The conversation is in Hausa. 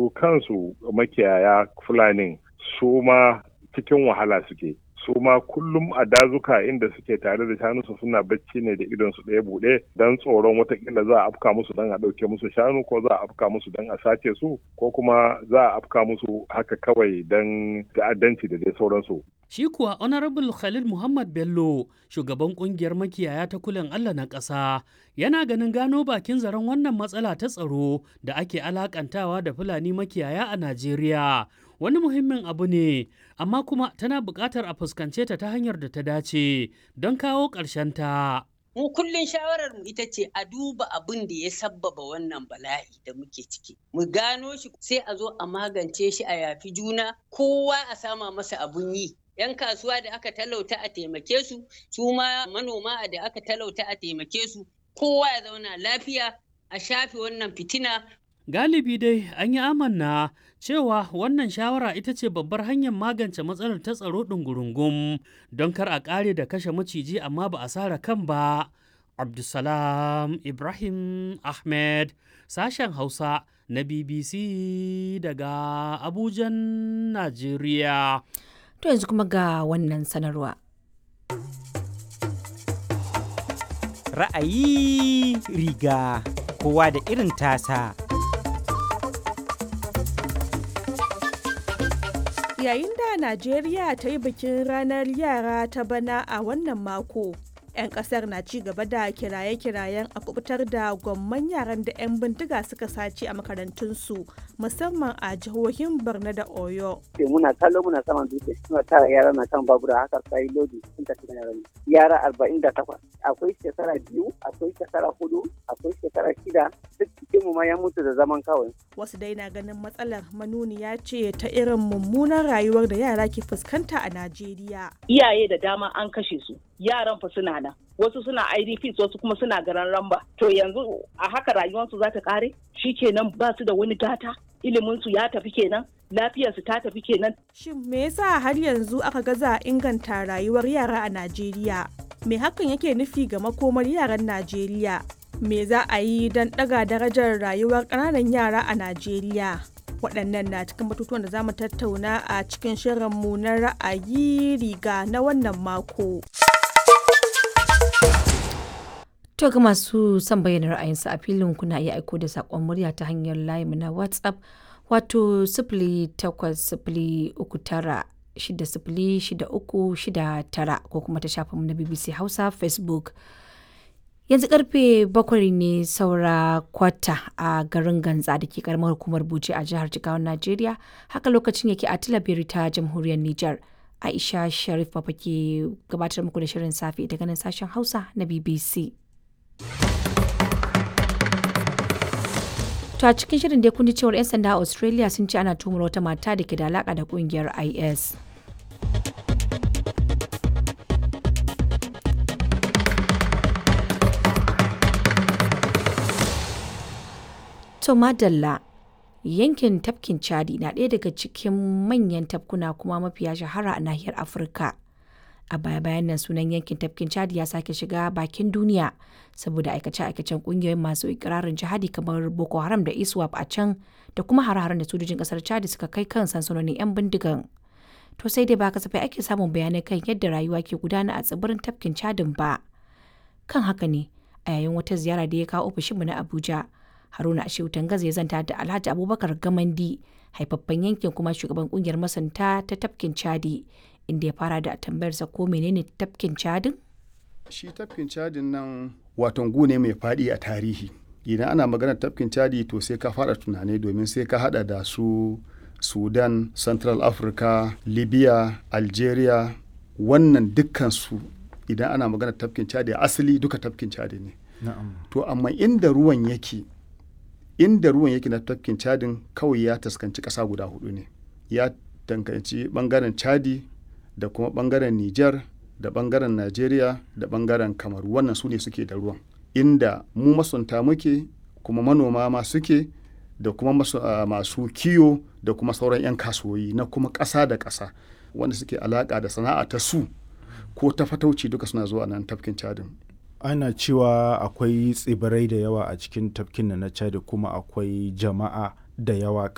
su kansu makiyaya fulanin su ma cikin wahala suke su ma kullum a dazuka inda suke tare da shanunsu suna bacci ne da idon su ɗaya buɗe don tsoron watakila za a afka musu don a ɗauke musu shanu ko za a afka musu don a sace su ko kuma za a afka musu haka kawai don ta'addanci da dai sauransu. Shi kuwa Honorable Khalil Muhammad Bello, shugaban kungiyar makiyaya ta kulen Allah na ƙasa, yana ganin gano bakin zaren wannan matsala ta tsaro da ake alakantawa da Fulani makiyaya a Najeriya. Wani muhimmin abu ne, amma kuma tana buƙatar a fuskance ta ta hanyar da ta dace don kawo ta. mu kullum shawarar mu ita ce a duba abin da ya sabbaba wannan bala'i da muke ciki mu gano shi sai a zo a magance shi a yafi juna kowa a sama masa abun yi 'yan kasuwa da aka talauta a taimake su su ma manoma da aka talauta a taimake su kowa ya zauna lafiya a shafe wannan fitina Galibi dai an yi amanna cewa wannan shawara ita ce babbar hanyar magance matsalar ta tsaro ɗungurungum don kar a ƙare da kashe maciji amma ba a sara kan ba. Abdulsalam Ibrahim Ahmed sashen Hausa na BBC daga Abujan, Najeriya. To yanzu kuma ga wannan sanarwa. Ra'ayi riga kowa da irin tasa. Yayin da Najeriya ta yi bikin ranar yara ta bana a wannan mako, 'yan kasar na ci gaba da kiraye-kirayen a kubutar da gwamman yaran da 'yan bindiga suka sace a makarantunsu musamman a jihohin Borno da Oyo. muna kallo muna saman dutse suna tara yara na kan babura haka sai lodi sun tafi da yaran yara arba'in da takwas akwai shekara biyu akwai shekara hudu akwai shekara shida duk cikin mu ma ya mutu da zaman kawai Wasu dai na ganin matsalar manuniya ce ta irin mummunan rayuwar da yara ke fuskanta a Najeriya. iyaye da dama an kashe su yaran fa suna nan wasu suna idps wasu kuma suna garan ramba to yanzu a haka rayuwarsu za ta kare kenan ba su da wani gata iliminsu ya tafi kenan lafiyarsu ta tafi kenan Shin me yasa har yanzu aka gaza inganta rayuwar yara a Najeriya? Me hakan yake nufi ga makomar yaran Najeriya? Me za a yi don ɗaga darajar rayuwar ƙananan yara a Najeriya? Waɗannan na cikin batutuwan da za mu tattauna a cikin shirinmu na ra'ayi riga na wannan mako. To ga masu son bayyana ra'ayinsu a filin kuna iya aiko da saƙon murya ta hanyar layinmu na WhatsApp wato sifili takwas sifili uku tara shida sifili shida uku shida tara ko kuma ta shafinmu na BBC Hausa Facebook. Yanzu karfe bakwai ne saura kwata a garin Ganza da ke karamar hukumar Bauchi a jihar Jigawan Najeriya. Haka lokacin yake a Tilabiri ta jamhuriyar Nijar. Aisha Sharif Papa ke gabatar muku da shirin safe daga nan sashen Hausa na BBC. To a cikin shirin dai kun ji cewar 'yan sanda a Australia sun ce ana tumar wata mata da ke da alaka da kungiyar IS. To madalla yankin tafkin Chadi na ɗaya daga cikin manyan tafkuna kuma mafiya shahara a nahiyar Afirka. a baya-bayan nan sunan yankin tafkin chad ya sake shiga bakin duniya saboda aikace-aikacen kungiyoyin masu ikirarin jihadi kamar boko haram da iswap a can da kuma hare-haren da sojojin kasar chad suka kai kan sansanonin 'yan bindigan to sai dai ba kasafai ake samun bayanai kan yadda rayuwa ke gudana a tsibirin tafkin chadin ba kan haka ne a yayin wata ziyara da ya kawo ofishinmu na abuja haruna ashewu tangaza ya zanta da alhaji abubakar gamandi haifaffen yankin kuma shugaban kungiyar masanta ta tafkin chadi inda ya fara da tambayarsa ko menene tafkin cadin? shi tafkin cadin nan waton gune mai faɗi a tarihi idan ana maganar tafkin cadi to sai ka fara tunani domin sai ka hada da su sudan central africa libya algeria wannan dukkansu idan ana maganar tafkin cadi asali duka tafkin cadi ne to amma inda ruwan yake inda ruwan yake na tafkin cadin kawai ya taskanci ƙasa guda hudu ne ya tankanci bangaren chadi da kuma bangaren Nijar da bangaren Najeriya da bangaren Kamaru wannan su ne suke da ruwan inda mu masunta muke kuma manoma ma suke da kuma masu, uh, masu kiyo da kuma sauran 'yan kasuwoyi na kuma ƙasa da ƙasa wanda suke alaƙa da sana'a ta su ko ta fatauci duka suna zuwa nan tafkin cadin ana cewa akwai tsibirai da yawa a cikin tafkin na chad kuma akwai jama'a da yawa